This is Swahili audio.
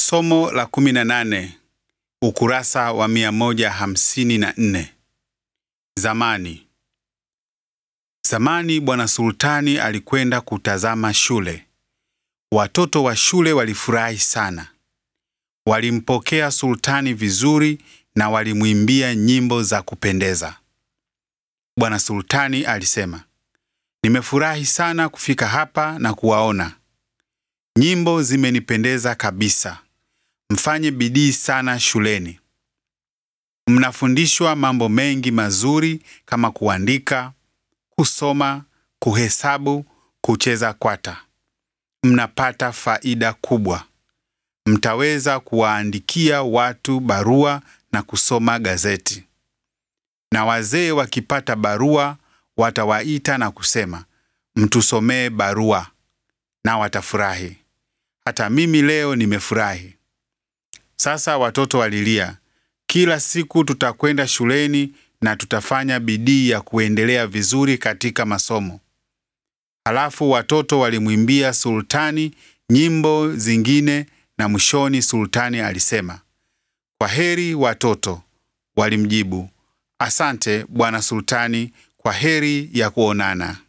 Somo la 18 ukurasa wa 154. Zamani. Zamani Bwana Sultani alikwenda kutazama shule. Watoto wa shule walifurahi sana. Walimpokea Sultani vizuri na walimwimbia nyimbo za kupendeza. Bwana Sultani alisema, Nimefurahi sana kufika hapa na kuwaona. Nyimbo zimenipendeza kabisa. Mfanye bidii sana shuleni. Mnafundishwa mambo mengi mazuri kama kuandika, kusoma, kuhesabu, kucheza kwata. Mnapata faida kubwa. Mtaweza kuwaandikia watu barua na kusoma gazeti. Na wazee wakipata barua watawaita na kusema, mtusomee barua, na watafurahi. Hata mimi leo nimefurahi. Sasa watoto walilia, kila siku tutakwenda shuleni na tutafanya bidii ya kuendelea vizuri katika masomo. Halafu watoto walimwimbia Sultani nyimbo zingine na mwishoni Sultani alisema, kwa heri watoto. Walimjibu, asante bwana Sultani, kwa heri ya kuonana.